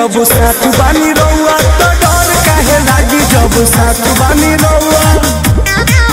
जब साथ बानी रउआ तो डर काहे लागी जब साथ बानी रउआ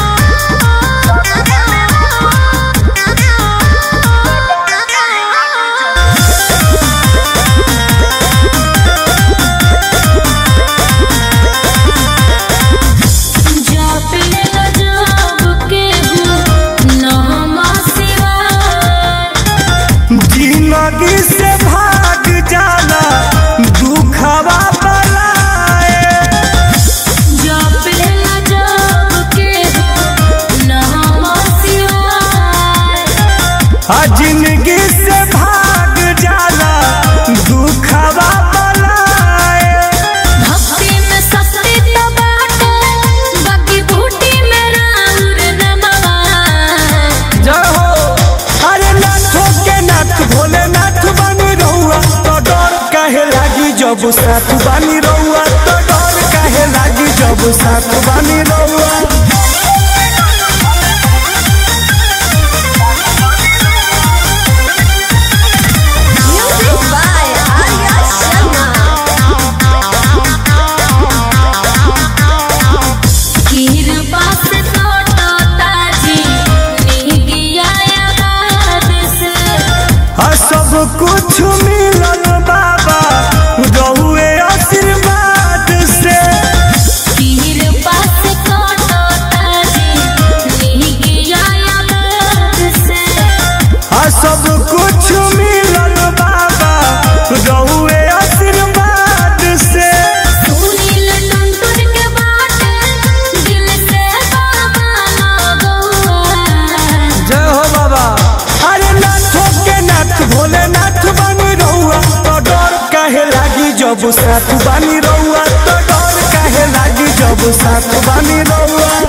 जापले गजब के हूँ नामा सिवाय जिंदगी से भाग जाला दुखवा बलाए जापले गजब के हूँ नामा सिवाय आ जिंदगी से भाग जाला दुखवा बलाए भक्ति में सस्ती तो बाटे बाकी बूटी में राउर नमवा जय हो अरे नाथो के नाथ भोले नाथ बानी रहुआ तो डर काहे लागी जब साथ बानी रहुआ तो डर काहे लागी जब साथ बानी रहुआ म्यूजिक बाय आर्या शर्मा कृपा से तोटो ताजी निगिया याद से आ सब कुछ मिलल बाबा रहुए आशीर्वाद से कृपा से तोटो ताजी निगिया याद से आ सब कुछ मिलल बाबा रहुए आशीर्वाद से सुनील टुनटुन के बाटे दिल से बाबा लगौआ जय हो बाबा अरे नाथो के नाथ भोले नाथ बानी रहुआ तो डर काहे लागी जब साथ बानी रहुआ तो डर काहे लागी जब साथ बानी रहुआ